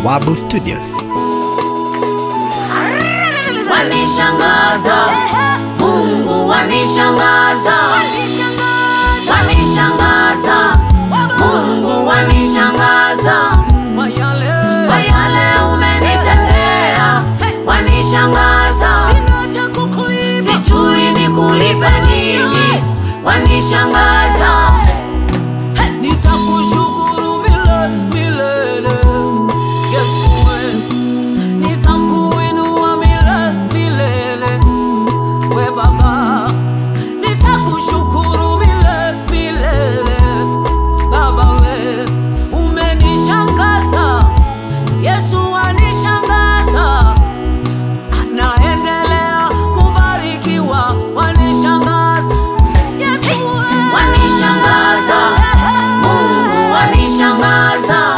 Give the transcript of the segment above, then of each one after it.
Bawabu Studios. wanishangaza mungu wanishangaza wanishangaza mungu wanishangaza kwa yale umenitendea wanishangaza sijui ni kulipe nini wanishangaza nitakushukuru milele milele Yesu we nitakuinua milele milele we baba nitakushukuru milele milele baba we umenishangaza Yesu anishangaza naendelea kubarikiwa wanishangaza Yesu we wanishangaza mungu wanishangaza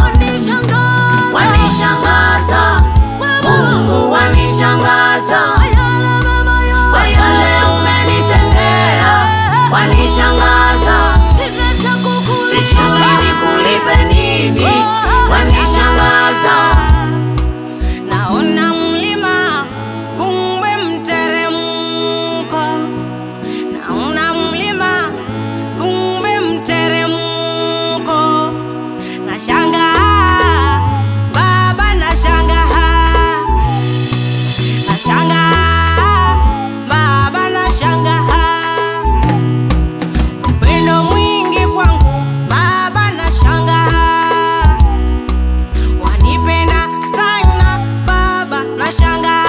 wanishangaza mungu wanishangaza kwa yale umenitendea wanishangaza sijui nikulipe nini wanishangaza naona mlima kumbe mteremko naona mlima kumbe mteremko nashanga baba nashanga nashanga baba nashanga upendo mwingi kwangu baba nashanga wanipenda sana baba nashanga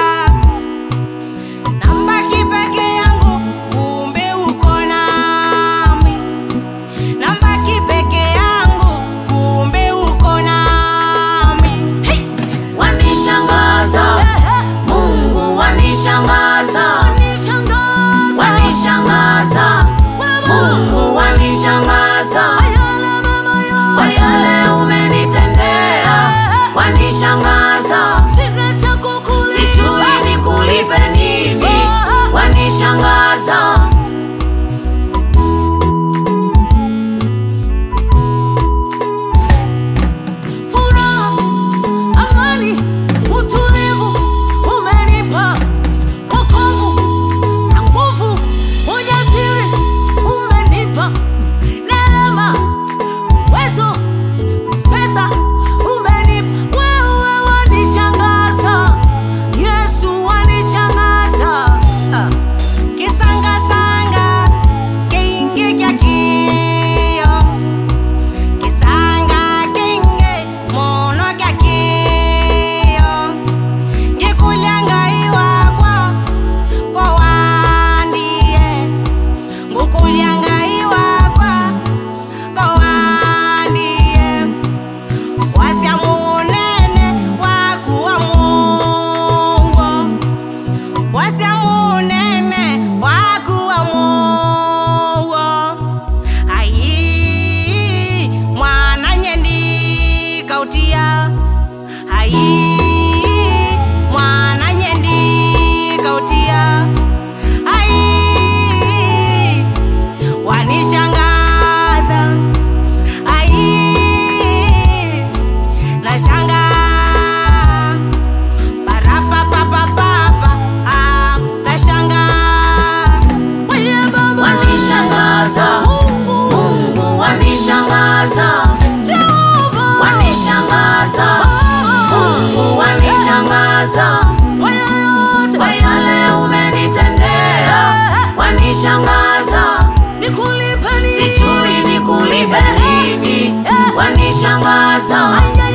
nambaki peke yangu kumbe uko nami nambaki peke yangu kumbe uko nami hey! wanishangaza mungu wanishangaza wanishangaza mungu wanishangaza kwa yale umenitendea wanishangaza sijui nikulipe nini wanishangaza furaha, amani, utulivu umenipa, wokovu na nguvu, ujasiri umenipa, neema, uwezo, pesa umenipa, wewe wanishangaza, Yesu wanishangaza. Ah. Kisanga-sanga, kingi kya kio kisanga kinge mono kyakio ngikulyangaiwakwa kwa wandie ngukulyangaiwakwa kwa wandie wasya munene wakuwa mungu wasya munene wakuwa mungu ai mwana nyendi kautia ai mwana nyendi kautia ai wanishangaza ai nashanga barapapapapapa ah, nashanga wanishangaza mungu wanishangaza wanishangaza mungu wanishangaza kwa yale umenitendea wanishangaza sijui nikulipe nini wanishangaza